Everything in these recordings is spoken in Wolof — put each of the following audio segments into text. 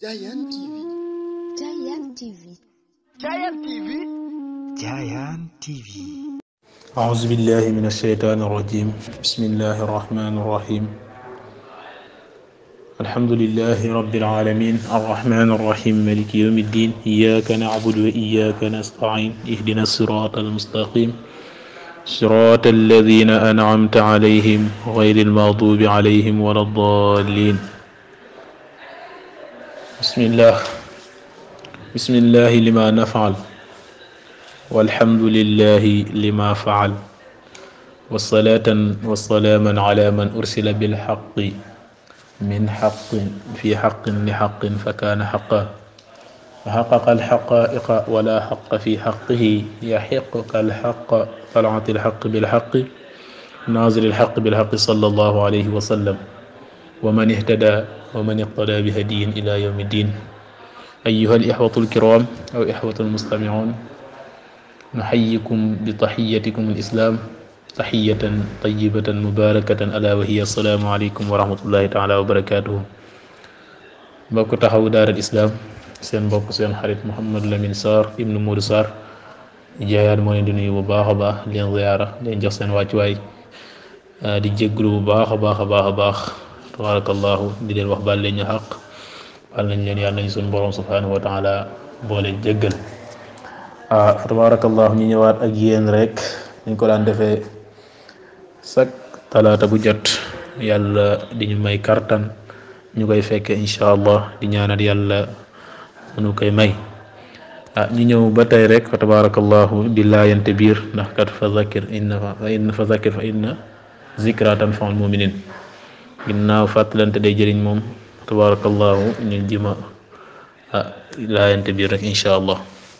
Giant TV. Giant TV. Giant TV. Giant TV. أعوذ بالله من الشيطان الرجيم بسم الله الرحمن الرحيم الحمد لله رب العالمين الرحمن الرحيم مالك يوم الدين إياك نعبد وإياك نستعين اهدنا الصراط المستقيم صراط الذين أنعمت عليهم غير المغضوب عليهم ولا الضالين بسم الله بسم الله لما نفعل والحمد لله لما فعل والصلاة والسلاما على من أرسل بالحق من حق في حق لحق فكان حقا فحقق الحقائق ولا حق في حقه يحقق الحق طلعت الحق بالحق نازل الحق بالحق صلى الله عليه وسلم ومن اهتدى ومن اقتدى بهدي إلى يوم الدين أيها الإخوة الكرام أو إخوة المستمعون نحييكم بتحيتكم الإسلام تحية طيبة مباركة ألا وهي السلام عليكم ورحمة الله تعالى وبركاته mbokk taxawu daaral islam seen mbokk seen xarit Mouhamadou Lamine Sarr ibnu Modou Sarr jaayaat moo leen di nuyu bu baax a baax leen ziyaara leen jox seen wàccuwaay di jégglu bu baax a baax a baax a baax tabarakallahu di leen wax baal leen ñu xaq baal nañ leen yàlla nañ suñu borom subhanahu wa taala boole jéggal ah fa tabarakallahu ñu ñëwaat ak yéen rek ñu ko daan defee sak talaata bu jot yàlla di ñu may kartan ñu koy fekkee incha allah di ñaanal yàlla mënu koy may ah ñu ñëw ba tey rek fa tabarakallahu di laayante biir ndax kat fa zakir inna fa inna fa zakir fa inna zikra tanfaul muminin ginnaaw fàttalante day jëriñ moom tabarakallahu ñu jima ah laayante biir rek incha allah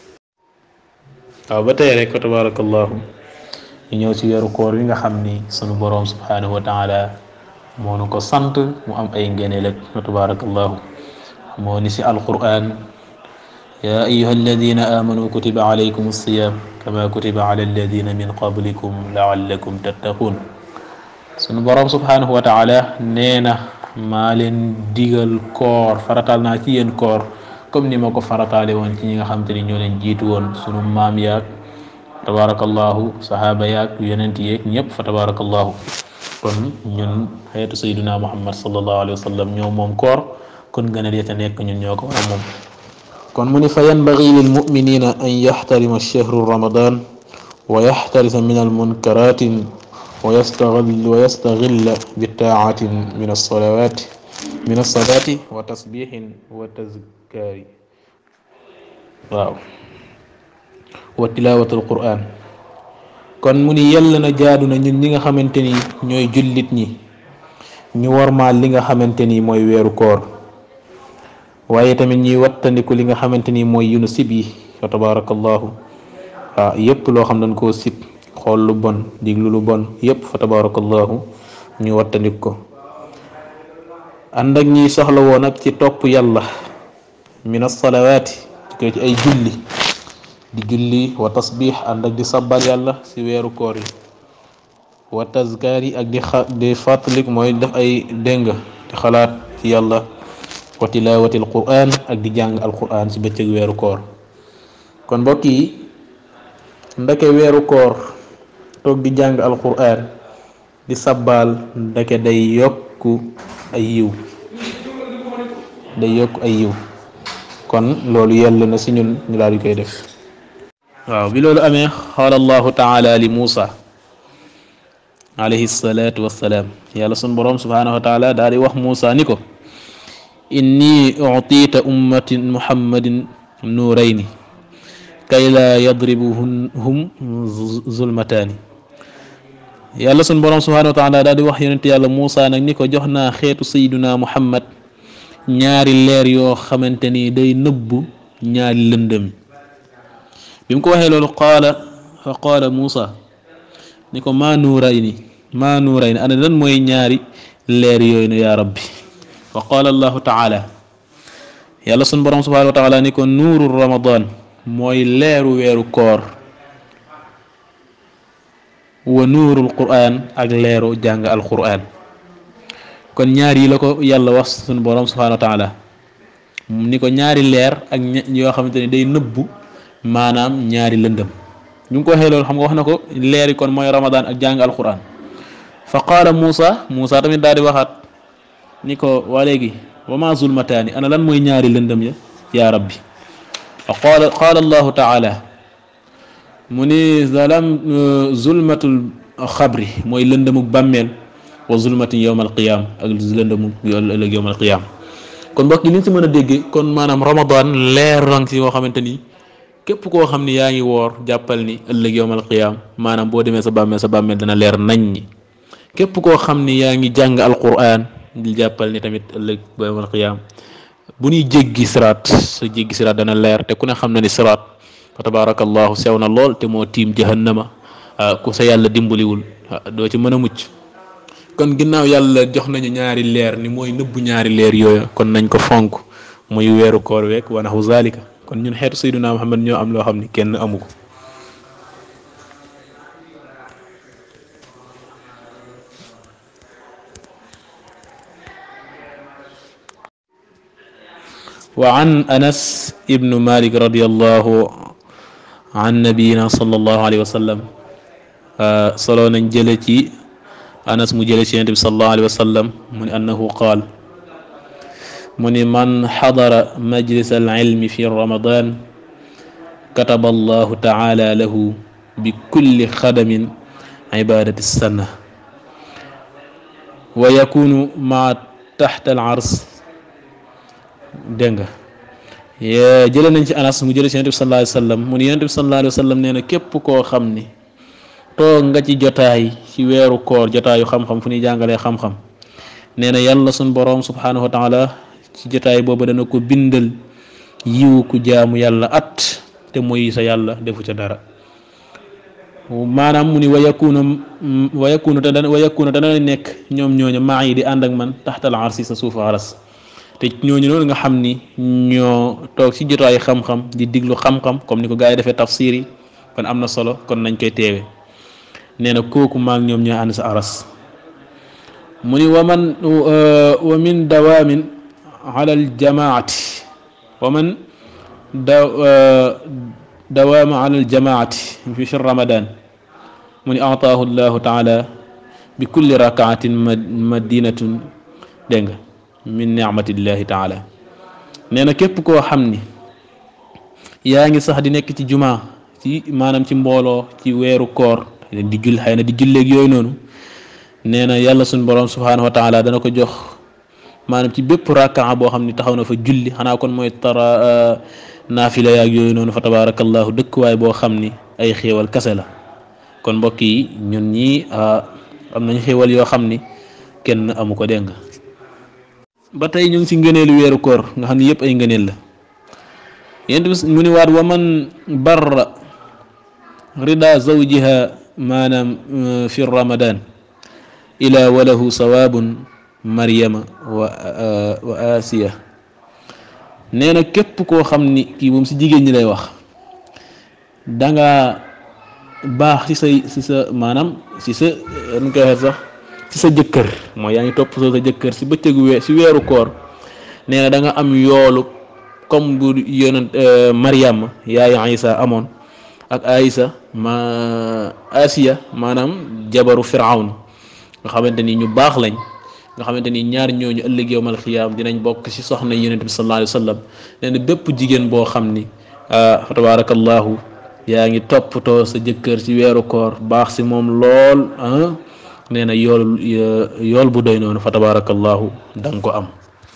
waaw ba tey rek fa tabarakallahu ñu ñëw ci weeru koor wi nga xam ni sunu boroom subhanahu wa taala moo nu ko sant mu am ay ngëneel ak fa tabarakallahu moo ni ci alquran yaa ayuha alladina amanu kutiba alaykum alsiyam kama kutiba ala alladina min qablikum laallakum tattaqun sunu boroom subhanahu wa taala nee na maa leen digal koor faratal naa ci yéen koor comme ni ma ko farataale woon ci ñi nga xam te ni ñoo leen jiitu woon sunu maam yaag tabarakallahu sahaaba yaag yonent yeeg ñëpp fa tabarakallahu kon ñun xeetu sayduna muhammad sallallahu alayhi wa sallam ñoo moom koor kon gën a dee te nekk ñun ñoo ko war a moom kon mu ni fa yanbagi lil muminina an yaxtarima chehru ramadan wa yaxtarisa min al munkaratin wa yastaghil wa yastaghilla bi taatin min alsalawati min alsalati wa tasbihin wa tazkari waaw wa tilawati alquran kon mu ni yàlla na jaadu na ñun ñi nga xamante ni ñooy jullit ñi ñu warmaal li nga xamante ni mooy weeru koor waaye tamit ñuy wattandiku li nga xamante ni mooy yunu sib yi fa tabarakallahu waaw yépp loo xam dañ koo sib xool lu bon diglu lu bon yépp fa tabarakallahu ñu wattandik ko ànd ak ñiy soxla woon ak ci topp yàlla min asalawaati ko ci ay julli di julli wa tasbix ànd ak di sabbal yàlla ci weeru koor yi wa tazkaar yi ak di xa di fàttalik mooy def ay déng di xalaat ci yàlla wa tilaawati alquran ak di jàng alquran ci bëccëg weeru koor kon mbokk yi ndeke weeru koor toog di jàng alquran di sabbaal ndeke day yokku ay yiw day yokku ay yiw kon loolu yàlla na si ñun ñu daal di koy def waaw bi loolu amee qaala allahu taala li muusa alayhi salaatu wassalaam yàlla sun boroom subhaanahu wa taala daal di wax muusa ni ko inni utiita ummatin muhammadin nuurayni kay laa yadribuhum zulmataani yàlla sun boroom subhaanahu wa taala daal di wax yonent yàlla muusa nag ni ko jox naa xeetu sayduna muhammad ñaari leer yoo xamante ni day nëbbu ñaari lëndëm bi mu ko waxee loolu qaala fa qaala muusa ni ko maa nuurayni maa nuurayni ana lan mooy ñaari leer yooyu nu yaa rabbi fa qaala allahu taala yàlla sun borom subhanahu wa taala ni ko nuuru ramadan mooy leeru weeru koor wa nuurul qur'an ak leeru jàng alqur'an kon ñaar yi la ko yàlla wax sunu borom subhanahu wa taala ni ko ñaari leer ak yoo xamante ni day nëbbu maanaam ñaari lëndëm ñu ngi ko waxee loolu xam nga wax na ko leer yi kon mooy ramadan ak jàng alquran fa qaala Muusa Muusa tamit daal di waxaat ni ko waa léegi wa ma zulmataani ana lan mooy ñaari lëndëm ya yaa rabbi fa qaala qaala allahu taala mu ni zalam zulmatul xabri mooy lëndëmuk bàmmeel wa zulmatin yowm alqiyam ak lëndëmuk ëllëg yowm alqiyam kon mbokk yi li ñu si mën a déggee kon maanaam ramadan leer rang si yoo xamante ni képp koo xam ni yaa ngi woor jàppal ni ëllëg yowm alqiyam maanaam boo demee sa bàmmeel sa bàmmeel dana leer nañ ñi képp koo xam ni yaa ngi jàng alquran di jàppal ni tamit ëllëg ba yowm alqiyam bu ñuy jéggi siraat sa jéggi siraat dana leer te ku ne xam na ni siraat fa tabarakallahu sew na lool te moo tiim jahannama ku sa yàlla dimbaliwul doo ci mën a mucc kon ginnaaw yàlla jox nañu ñaari leer ni mooy nëbbu ñaari leer yooyu kon nañ ko fonk muy weeru koor week wa naxu zalika kon ñun xeetu sayduna muhammad ñoo am loo xam ni kenn amu ko wa an anas ibnu malik radiallahu an nabiyina sallallahu alayhi wa sallam solo nañ jële ci anas mu jële ci yonent bi sallallahu alayhi wa sallam mu ni annahu qaal mu ni man xadara majlis al ilmi fi ramadan kataba allahu taala lahu bi kulli xadamin ibadati sana wa yakunu maa taxta al ars dégg nga jële nañ ci anas mu jële ci yonent bi sallallahu alayhi wa sallam mu ni yonent bi sallallahu alayhi wa sallam nee na képp koo xam ni toog nga ci jotaay ci weeru koor jotaayu xam-xam fu ñuy jàngalee xam-xam nee na yàlla suñ boroom subhanahu wa taala ci jotaay boobu dana ko bindal yiwu ku jaamu yàlla at te mooy sa yàlla defu ca dara maanaam mu ni wa yakuna wa yakuna te dana wa yakuna dana nekk ñoom ñooñu maa yi di ànd ak man taxtal arsi sa suufu aras te ñooñu noonu nga xam ni ñoo toog ci jotaayu xam-xam di diglu xam-xam comme ni ko gaa yi defee tafsir yi kon am na solo kon nañ koy teewe nee na kooku maag ñoom ñoo ànd sa aras mu ni wa man wa min dawaamin ala aljamaati wa man da dawaama ala aljamaati fi shar ramadan mu ni ataahu llahu taala bi kulli rakaatin madinatun dégg nga min nicmatillahi taala nee na képp koo xam ni yaa ngi sax di nekk ci jumaa ci maanaam ci mbooloo ci weeru koor di jull xëy na di julleeg yooyu noonu nee na yàlla suñ borom subhanahu wa taala dana ko jox maanaam ci bépp rakkaa boo xam ni taxaw na fa julli xanaa kon mooy tara naafila yaag yooyu noonu fa tabarakallahu dëkkuwaay boo xam ni ay xéewal kase la kon mbokk yi ñun ñii am nañ xéewal yoo xam ni kenn amu ko dégg nga ba tey ñu ngi si ngëneelu weeru koor nga xam ni yëpp ay ngëneel la yéen mu ni waat wa man barra rida zawjiha maanaam fi ramadan ila walahu sawaabun maryama wa wa asiya nee na képp koo xam ni kii moom si jigéen ñi lay wax danga baax ci say ci sa maanaam ci sa nu koy waxee sax ci sa jëkkër mooy yaa ngi topp soo sa jëkkër si bëccëgu weer si weeru koor nee na da nga am yoolu comme bu yonent maryama yaayu isa amoon ak Aïsa ma Asiya maanaam jabaru Firawn nga xamante ni ñu baax lañ nga xamante ni ñaar ñooñu ëllëg yowmal xiyaam dinañ bokk ci soxna yonent bi sallallahu alayhi wa sallam nee na bépp jigéen boo xam ni fa tabarakallahu yaa ngi toppatoo sa jëkkër ci weeru koor baax si moom lool ah nee na yool yool bu doy noonu fa tabarakallahu da nga ko am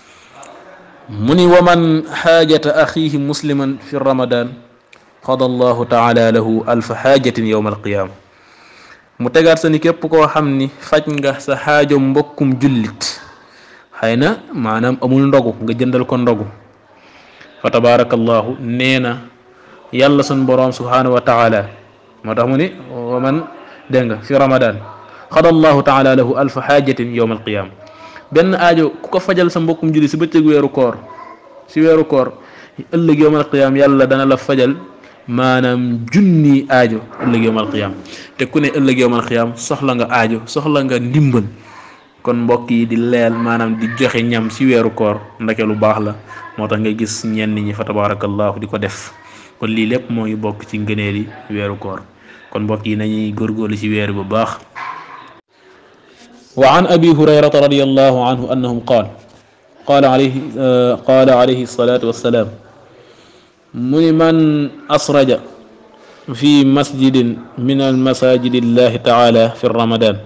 mu ni wa man xaajata axiihi musliman fi ramadan qada allahu taala lahu alfa xaajatin yowma alqiyaama mu tegaat sa ni képp koo xam ni faj nga sa xaajo mbokkum jullit xëy na maanaam amul ndogu nga jëndal ko ndogu fa tabaarakallahu nee na yàlla sun boroom subhaanahu wa taala moo tax mu ni wa man dégg nga fi ramadan qada allahu taala lahu alfa xaajatin yowma alqiyaama benn aajo ku ko fajal sa mbokkum jullit si bëccëg weeru koor si weeru koor ëllëg yowma alqiyaama yàlla dana la fajal maanaam junni aajo ëllëg yowmal qiyaam te ku ne ëllëg yowmal qiyaam soxla nga aajo soxla nga ndimbal kon mbokk yi di leel maanaam di joxe ñam ci weeru koor ndeke lu baax la moo tax nga gis ñenn ñi fa tabarakallahu di ko def kon lii lépp moo ngi bokk ci ngëneeli weeru koor kon mbokk yi nañuy góorgóorlu ci weer bu baax wa an abi hurayrata radiallahu anhu annahum qaal qaala alayhi qaala alayhi salatu wassalaam mu ni man asraja fi masjidin min almasajidi llahi taala fi ramadan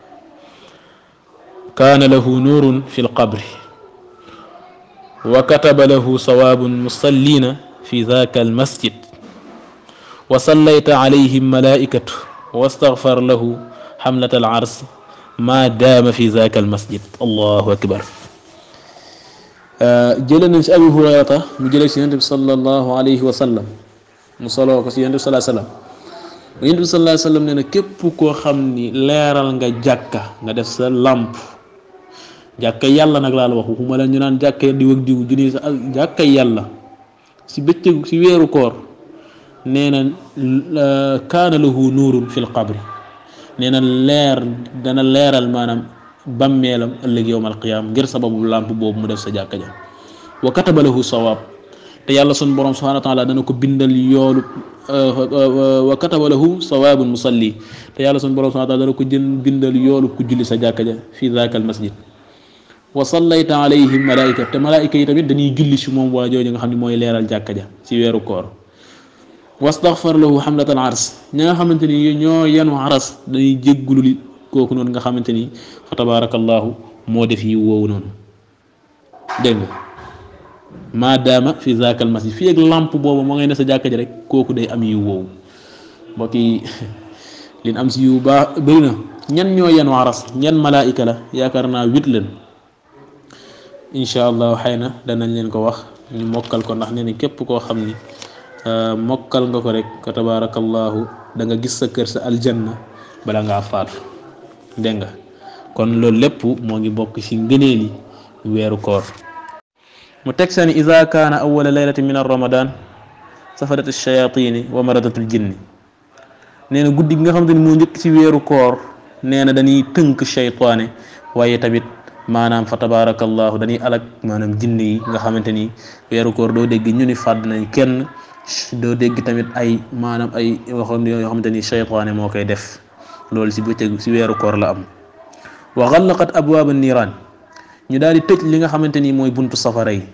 kaana lahu nuurun fi lqabri wa kataba lahu sawaabun musallina fi dhaka almasjid wa sallayta alayhim malaikatu wastaghfar lahu xamlat alars ma daama fi dhaka almasjid allahu akbar jële nañ si abi hurayrata mu jële si yonent bi sallallahu alayhi wa sallam mu soloo ko si yonent bi salaa sallam yonent bi salaa sallam nee na képp koo xam ni leeral nga jàkka nga def sa làmp jàkka yàlla nag laa la wax waxuma la ñu naan jàkka diw ak diw junni sa jàkka yàlla si bëccëg si weeru koor nee na kaana lahu nuurun fil qabri nee na leer dana leeral maanaam bàmmeelam ëllëg yowm alqiyaama ngir sababu làmp boobu mu def sa jàkka ja wa kataba lahu sawaab te yàlla sun borom subhanahu wa taala dana ko bindal yoolu wa kataba lahu sawaabun musalli te yàlla sun borom subhanahu wa taala dana ko jën bindal yoolu ku julli sa jàkka ja fi daaka al masjid wa sallayta alayhim malaika te malaika yi tamit dañuy julli si moom waa jooju nga xam ne mooy leeral jàkka ja ci weeru koor wastaghfar lahu hamlatal ars ña nga xamante ni ñoo yenu aras dañuy jéggulu li kooku noonu nga xamante ni fa tabarakallahu moo def yi woowu noonu dégg nga maadaama fi zaakal masjid fii ak lamp boobu moo ngay ne sa jàkka ji rek kooku day am yiw woowu mbokk yi lin am si yiw baax bëri na ñan ñoo yenu aras ñan malaayika la yaakaar naa huit leen incha allah xëy na danañ leen ko wax ñu mokkal ko ndax nee na képp koo xam ni mokkal nga ko rek fa tabarakallahu da nga gis sa kër sa aljanna bala ngaa faatu dégg nga kon loolu lépp moo ngi bokk ci ngëneeli weeru koor mu teg sani ida kaana awala laylati min ramadan safadat alchayatini wa maradat aljinni nee na guddi gi nga xamante ni moo njëkk ci weeru koor nee na dañuy tënk cheytaane waaye tamit maanaam fa tabarakallahu dañuy alak maanaam jinne yi nga xamante ni weeru koor doo dégg ñu ni fàdd nañ kenn doo dégg tamit ay maanaam ay waxoon yoo xamante ni cheytaane moo koy def loolu si bëccëg si weeru koor la am wa xallaqat abwaaba niiraan ñu daal di tëj li nga xamante ni mooy buntu safara yi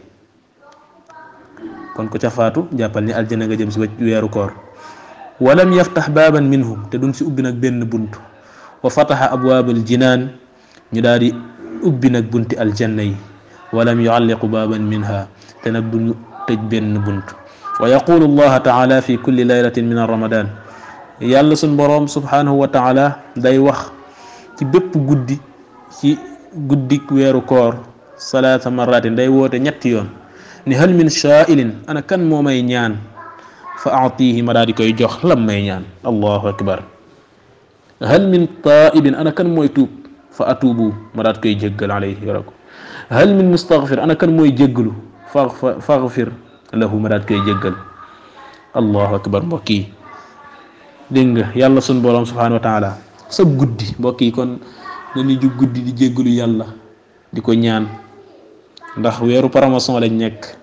kon ku ca faatu jàppal ni aljana nga jëm si weeru koor walam yaftax baaban minhum te duñ si ubbi nag benn bunt wa fataxa abwaabal jinaan ñu daal di ubbi nag bunti aljanna yi walam yualliqu baaban minha te nag duñu tëj benn bunt wa yaqulu allaha taala fi kulli laylatin min ramadan yàlla suñ boroom subhanahu wa taala day wax ci bépp guddi ci guddik weeru koor salaata maratin day woote ñetti yoon ni hal min shaailin ana kan moo may ñaan fa atihi ma daa di koy jox lam may ñaan allahu akbar hal min taibin ana kan mooy tuub fa atuubu ma daa di koy jéggal alayhi yoro ko hal min mustaghfir ana kan mooy jéggalu fa faghfir lahu ma daa di koy jéggal allahu akbar mbokk yi dégg nga yàlla sun boroom subhanahu wa taala sa guddi mbokk yi kon nañu jug guddi di jéggalu yàlla di ko ñaan ndax weeru promotion lañ nekk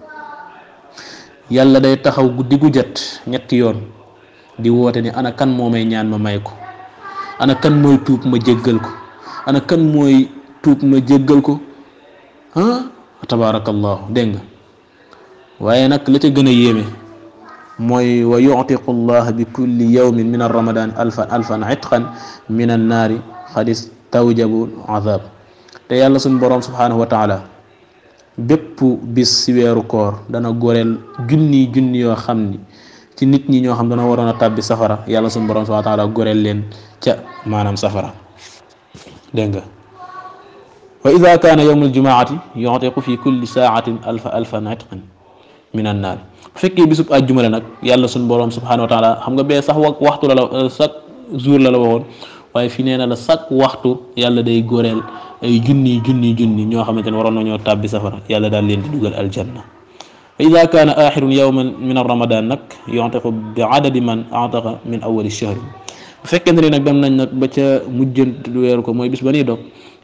yàlla day taxaw guddi gu jot ñetti yoon di woote ni ana kan moo may ñaan ma may ko ana kan mooy tuub ma jéggal ko ana kan mooy tuub ma jéggal ko ah tabaarakallahu dégg nga waaye nag la ca gën a yéeme mooy wa yuctiqu llah bi kulli yawmin min arramadan alfan alfan itqan min annaari xadis tawjabu azab te yàlla suñ boroom subhanahu wa taala bépp bis si weeru koor dana goreel junni junni yoo xam ni ci nit ñi ñoo xam dana waroon a tàbbi safara yàlla suñ boroom subhanahu wa taala goreel leen ca maanaam safara dégg nga wa ida kaana yawmu aljumaati yuctiqu fi kulli saatin alfa alfan itqan min annaari bu fekkee bisub àjjuma la nag yàlla suñ boroom subhanahu wa taala xam nga bee sax wa waxtu la la chaque jour la la waxoon waaye fi nee na la chaque waxtu yàlla day goreel ay junni junni junni ñoo xamante ne waroon nañoo tàbbi safara yàlla daal leen di dugal aljanna fa ida kaana axirun yawman min ramadan nag yontiqu bi adadi man ataqa min awali shahri bu fekkente ne nag dem nañ nag ba ca mujjant weeru ko mooy bis ba nii dog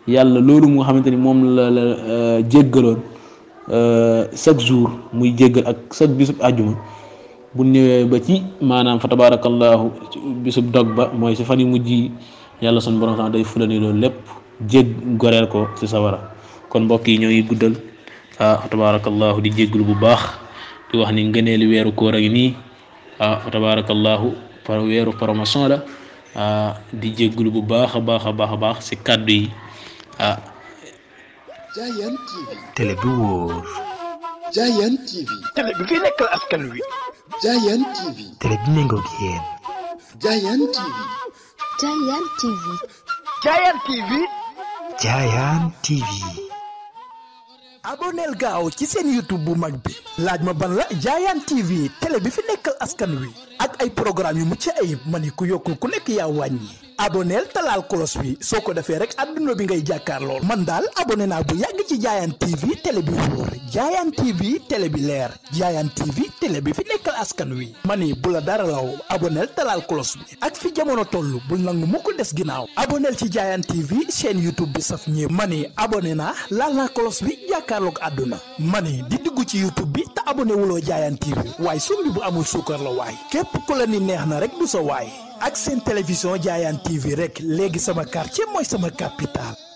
yàlla loolu mu nga xamante ni moom la la jéggaloon chaque jour muy jéggal ak chaque bisub àjjuma bu ñëwee ba ci maanaam fa tabarakallahu bisub dog ba mooy si fan yu mujj yi yàlla sun borom sax day fulani loolu lépp jég goreel ko si sawara kon mbokk yi ñoo ngi guddal ah fa tabarakallahu di jégglu bu baax di wax ni ngëneeli weeru koor a ngi nii ah fa tabarakallahu par weeru promotion la ah di jégglu bu baax a baax a baax a baax si kàddu yi ah Giant TV télé bi wóor Giant TV télé bi fi nekkal askan wi Giant TV télé bi méngoog yéen Giant TV Giant TV Giant TV Giant TV aboneel gaaw ci seen youtube bu mag bi laaj ma ban la Giant TV télé bi fi nekkal askan wi ak ay programme yu mucc ayib ma ni ku yokkul ku nekk yaa wàññi aboneel talaal kolos bi soo ko defee rek adduna bi ngay jàkkaar lool man daal abonné naa bu yàgg ci Giant TV télé bi wóor Giant TV télé bi leer Giant TV télé bi fi nekkal askan wi ma ni bu la dara law aboneel talaal kolos bi ak fi jamono toll bul nangu mukk des ginnaaw aboneel ci Giant TV chaîne youtube bi saf ñëpp ma ni abonné naa laal naa kolos bi jàkkaarloog àdduna ma ni di dugg ci youtube bi te abonné wuloo Giant TV waaye sumbi bu amul suukar la waay képp ku la ni neex na rek du sa waay ak seen télévision Giant TV rek léegi sama quartier mooy sama capital